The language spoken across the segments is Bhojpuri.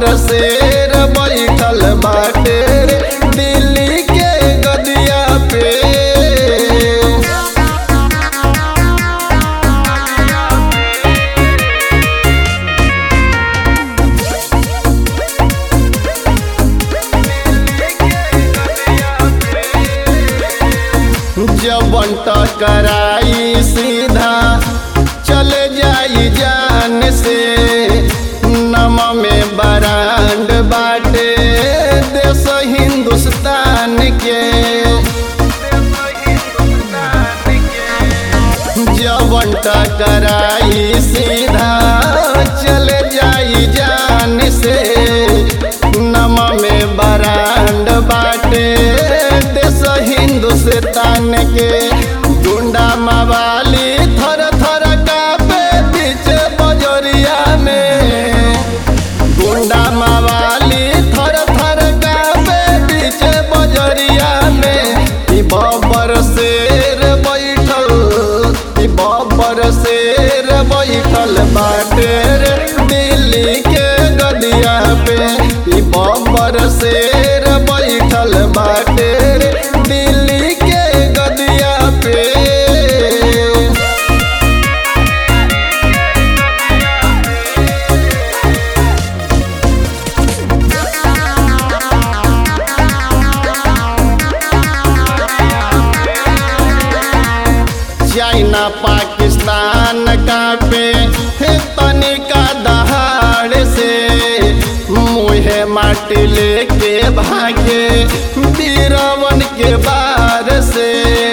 शेर बैठल बाटे रे दिल्ली के गदिया पे जबन टकराई सीधा चले जाई जान से नम में बरांड बाटे देश हिंदुस्तान के जबन टकराई सीधा चले जाई जान से नम में बरांड बाटे देश हिंदुस्तान के गुंडा मवाली थर थर कापे बीच बजरिया में गुंडा मवाली थर थर कापे बीच बजरिया में ई बबर शेर बैठल ई बबर शेर बैठल बाटे रे दिल्ली के गदिया पे ई बबर शेर बैठल बाटे रे दिल्ली के गदिया पे चाइना पाकिस्तान का पे हे तनिका दहाड़ से मुहे माटी लेके भागे बीरवन के बार से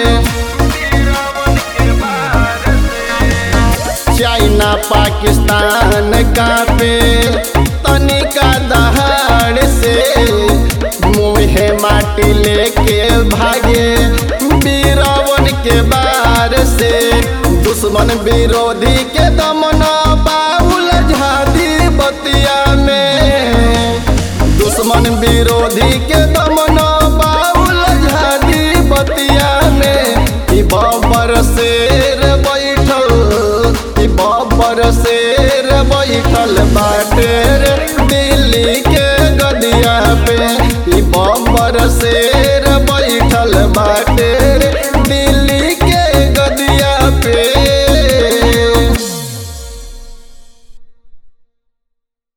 चाइना पाकिस्तान का पे तनिका दहाड़ से मुहे माटी लेके भागे बीरवन के बार से दुश्मन विरोधी के दमन बाउल झादी बतिया में दुश्मन विरोधी के